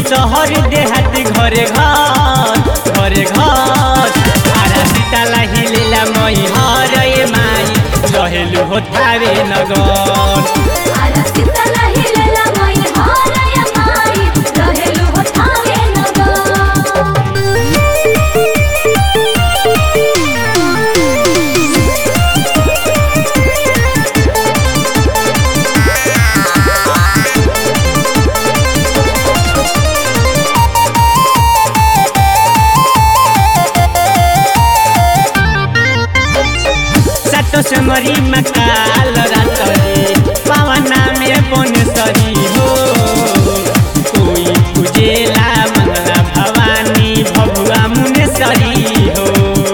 शहर देहात घरे घर घरे घर आरा सीताला हिलेला मई हर ए माई रहेलु हो थारे नगर आरा सीताला हिलेला मई हरय माई रहेलु हो थावे नगर सातो समरी मकाल रातरी पावना में बनेसरी हो कोई पूजेला मंगला भवानी भगुआ मुनेसरी हो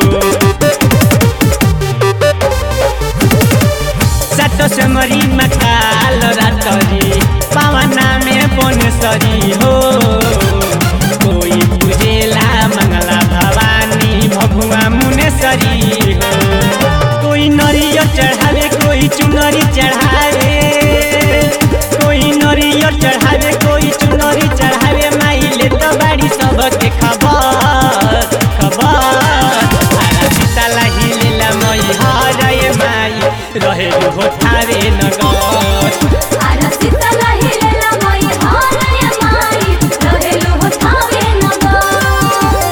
सातो समरी मकाल रातरी पावना में बनेसरी हो कोई पूजेला मंगला भवानी भगुआ मुनेसरी हो कोई नरियर चढ़ावे कोई चुनरी चढ़ावे कोई नरियर चढ़ावे कोई चुनरी चढ़ावे माई ले तो बाड़ी सबके खबर खबर आरा सीताला हिलेला मई हरय माई रहे हो थारे नगर आरा सीताला हिलेला मई हरय माई रहेलु हो थावे नगर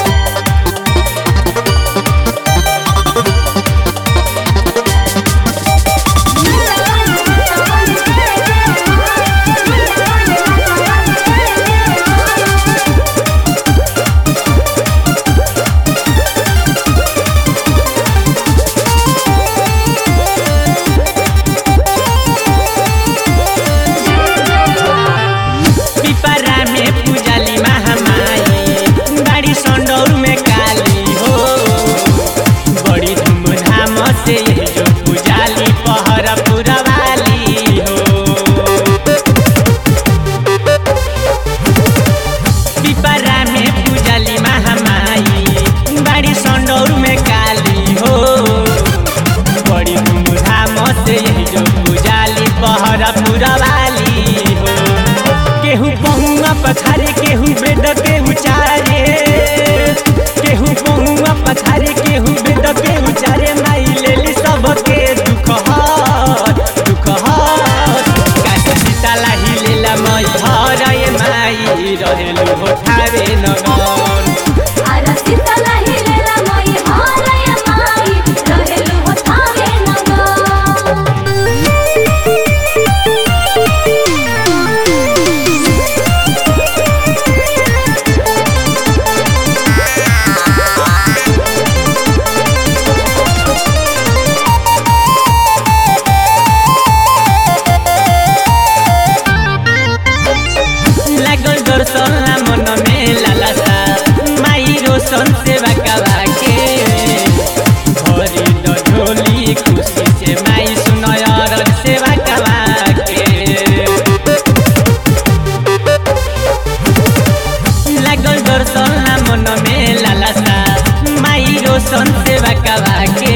पिपरा में पूजाली महामाई बाड़ी संडौर में काली हो बड़ी धूमधाम से ये जो पूजाली पहर पुरवाली हो पिपरा में पूजाली महामाई बाड़ी संडौर में काली हो बड़ी धूमधाम से ये जो पूजाली पहर पुरवाली हो केहू पहुआ पथारे केहू बेद केहू चारे केहू पहुआ पथारे केहू बेद केहू चारे माई लेली सबके दुख हर दुख हर काशी सीताला हिलेला मई हरय माई रहेलु हो थारे नगर आरा सीताला हिलेला मई हरय माई रहेलु हो थावे नगर लागल दर्शन मन में लालसा माई रोशन सेवा कवा के भरी डोली खुशी से माई सुनय रन सेवा कवा के लागल दर्शन मन में लालसा माई रोशन सेवा कवा के